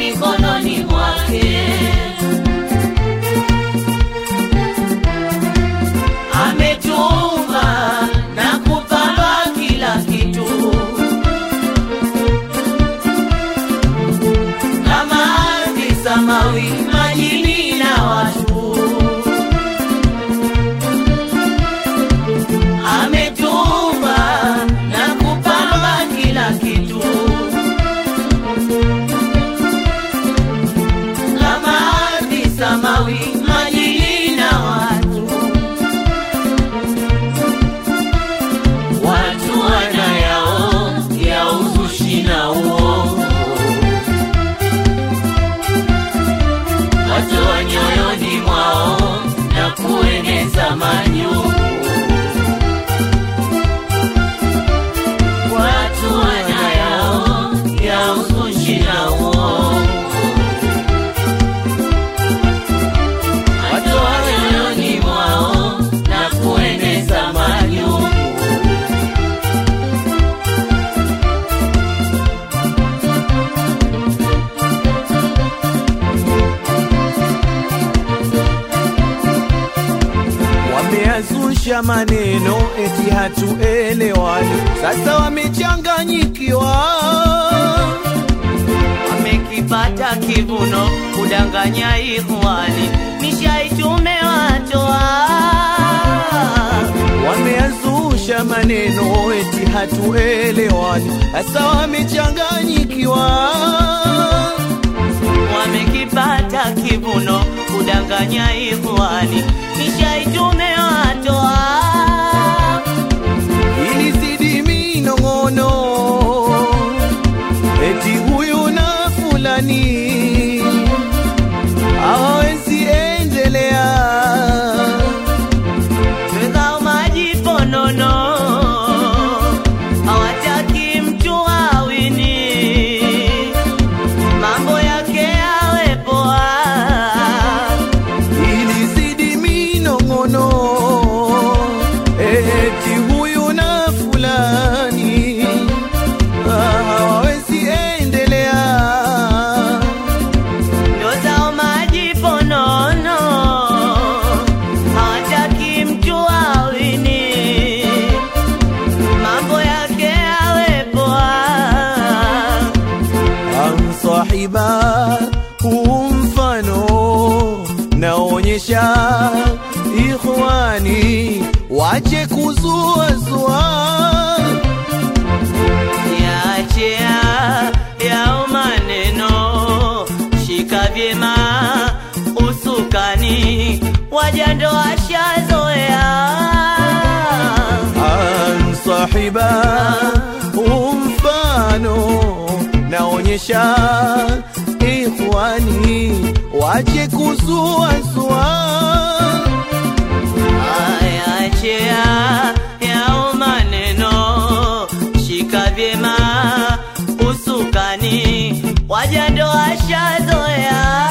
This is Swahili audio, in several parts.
mikononi mwake. Ametuumba na kupamba kila kitu kama ardhi, samawi, majini na watu. Ametuumba na kupamba kila kitu kama ardhi, samawi, majini na watu. Watu wanayao ya uzushi na uongo, watu wa nyoyoni mwao na kueneza manyungu. Watu wanayao ya uzushi na uongo, watu wa nyoyoni mwao na kueneza manyungu. Wameazusha maneno eti hatuelewani, sasa wamechanganyikiwa. Wamekipata kivuno kudanganya ikhwani, nishaitumewa Wameazusha maneno eti hatuelewani, sasa wamechanganyikiwa. Wamekipata kivuno kudanganya ikhwani, nishaitumewa Ilizidi minong'ono eti huyu na fulani hawawezi endelea. Twekao maji ponono, hawataki mtu awini, mambo yake yawe poa. Ilizidi minong'ono eti huyu na fulani hawawezi endelea. Ndo zao maji ponono, hawataki mtu awini, mambo yake yawe poa. Amsahiba huu mfano naonyesha ikhwani, wache kuzuazua. Yaachia yao maneno, shika vyema usukani, wajando washazoea. Amsahiba huu mfano naonyesha ikhwani, wache kuzuazua. Yaachia yao maneno, shika vyema usukani, wajando washazoea.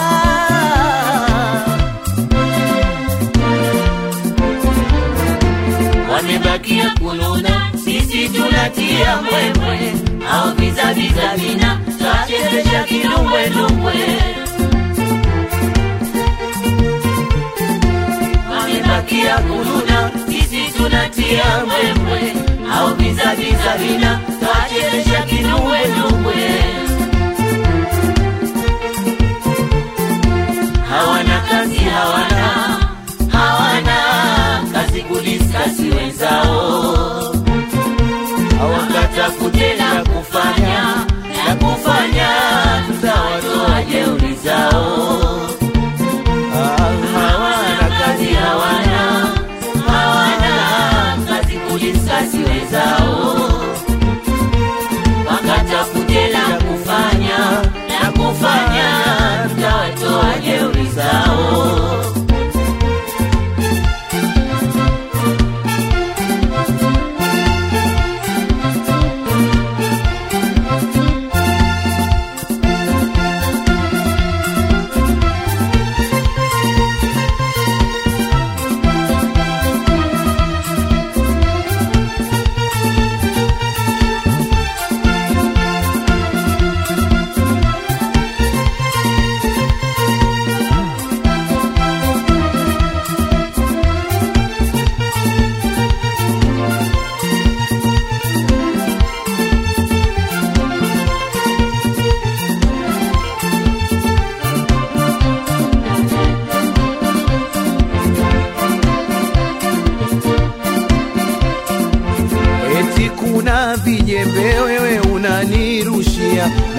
wamebakia kununa, sisi tunatia mbwembwe, au vizaviza vina twachezesha kidumbwedumbwe. Wamebakia kununa, sisi tunatia mbwembwe, au vizaviza vina twachezesha kidumbwedumbwe. Hawana kazi, hawana hawana kazi kudiskasi wenzao, hawakatafute la kufanya la kufanya, tutawatoa jeuri zao. Hawana kazi, hawana hawana kazi kudiskasi wenzao, wakatafute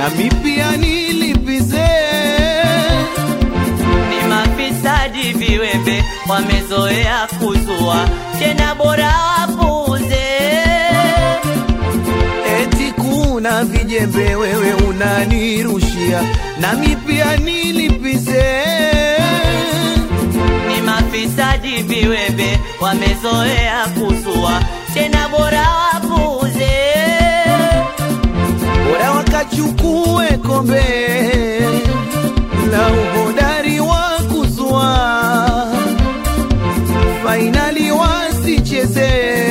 nami pia nilipize. ni mafisadi viwembe wamezoea kuzua tena bora wapuze Eti kuna vijembe wewe unanirushia, nami pia nilipize. ni mafisadi viwembe wamezoea kuzua tena bora wapuze bora wakachukue kombe la uhodari wa kuzua, fainali wasicheze.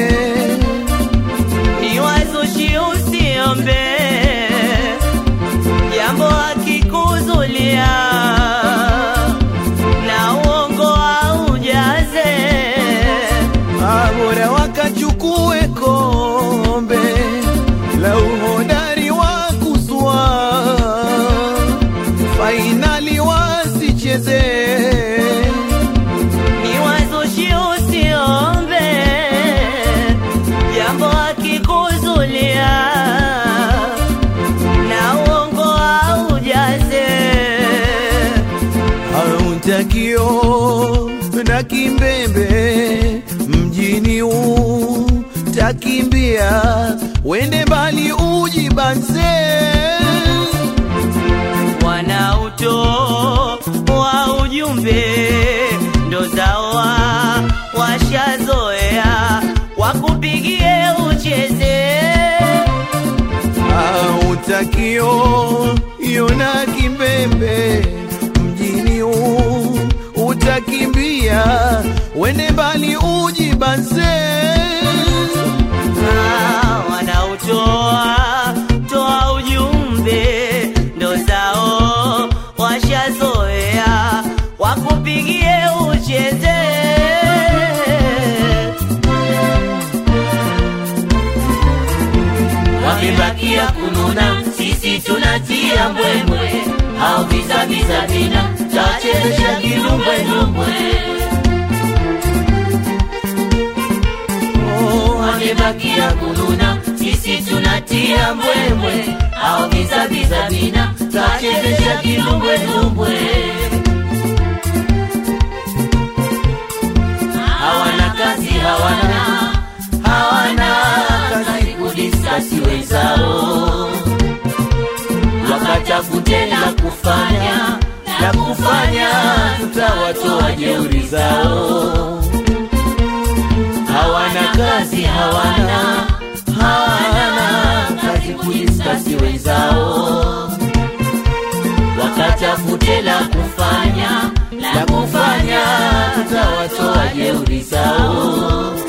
ni wazushi usiombe jambo akikuzulia na uongo aujaze Ah, bora wakachukue kombe la uhodari wa kuzua, fainali wasicheze. ni wazushi usiombe jambo akikuzulia na uongo aujaze Hautakio na kimbembe mjini huu takimbia, wende mbali ujibanze. wanauto wa ujumbe ndo zawa washazoea wakupigie ucheze Hautakio yona kimbembe mjini huu utakimbia, wende mbali ujibanze. Ah, wanautoa toa ujumbe ndo zao washazoea wakupigie ucheze wamebakia kununa sisi tunatia mbwembwe au vizaviza vina tachezesha kilumbwelumbwe wamebakia kununa sisi tunatia mbwembwe au vizaviza vina tachezesha kilumbwelumbwe hawana kazi hawana hawana kazi kudiskasi wenzao wakatafute la kufanya la kufanya tutawatoa jeuri zao hawana kazi hawana hawana kazi kudiskasi wenzao wakatafute la kufanya la kufanya tutawatoa jeuri zao